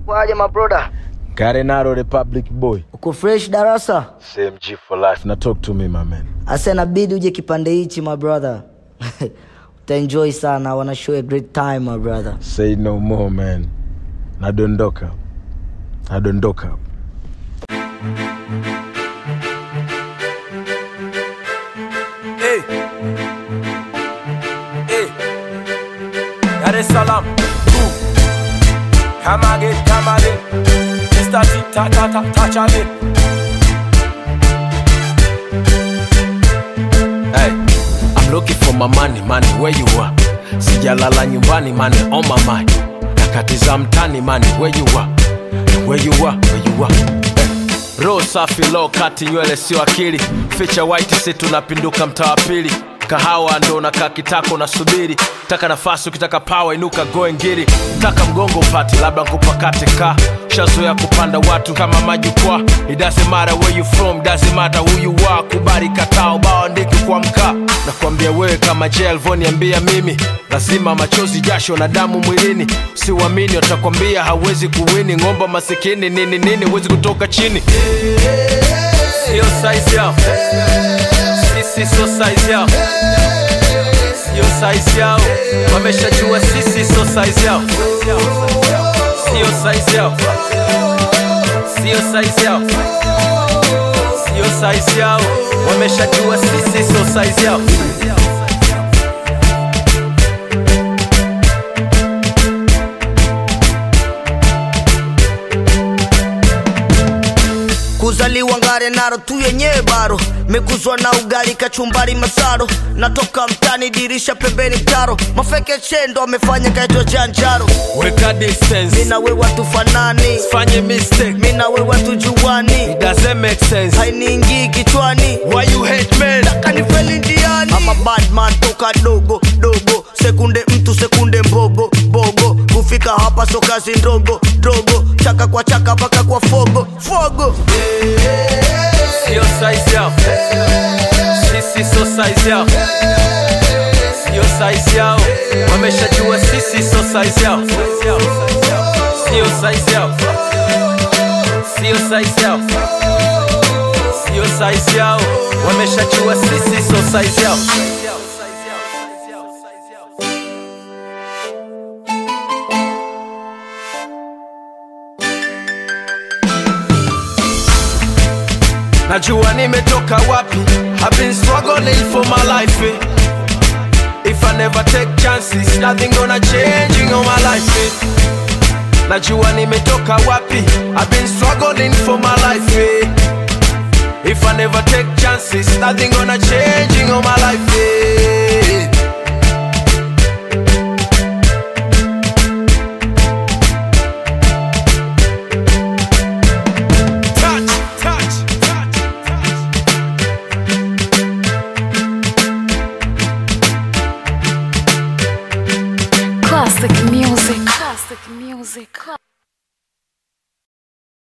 Kwaje mabroda? Garenaro Republic boy. Uko fresh darasa? Same G for life. Now talk to me my man. Asa inabidi uje kipande hichi my brother. Utaenjoy sana. I wanna show you a great time my brother. Say no more man. Nadondoka. Nadondoka. Hey. Hey. Dar es Salaam. Ooh. Come again, come again. Mr. T, ta ta ta, touch again. Hey. I'm looking for my money, money, where you are? Sijalala nyumbani, money on my mind. Nakatiza mtani, money, where you are? Where you are, where you are? Hey. Roho safi low kati nywele sio akili ficha white si tunapinduka mtaa wa pili kahawa ndo nakaa kitako nasubiri taka nafasi ukitaka pawa inuka goe ngiri taka mgongo upati labda nkupakate ka shazoya kupanda watu kama majukwaa it doesn't matter where you from doesn't matter who you are kubali kataa ubao andiki kwa mkaa nakwambia wewe kama je alivyoniambia mimi lazima machozi jasho na damu mwilini siuamini watakwambia hawezi kuwini ng'omba masikini nini nini huwezi kutoka chini sio size yao sisi sio size yao sio size yao wameshajua sisi sio size yao sio size yao sio size yao sio size yao wameshajua sisi sio size yao Kuzaliwa ngare naro tu yenyewe baro mekuzwa na ugali kachumbari masaro natoka mtani dirisha pembeni mtaro mafeke chendo amefanya kaitwa janjaro weka distance mina we watu fanani fanye mistake mina we watu juani it doesn't make sense hainiingii kichwani why you hate men kanifeli njiani ama badman toka dogo dogo sekunde mtu sekunde mbogo bogo kufika hapa so kazi ndogo dogo chaka kwa chaka mpaka kwa fogo fogo sio size yao sisi sio size yao sio size yao wameshajua sisi sio size yao sio size yao sio size yao sio size yao wameshajua sisi sio size yao najua nimetoka wapi I've been struggling for my life eh. If I never take chances nothing gonna change in all my life eh. najua nimetoka wapi I've been struggling for my life eh. If I never take chances nothing gonna change in all my life eh. Touch, touch, touch, touch. Classic music. Classic music.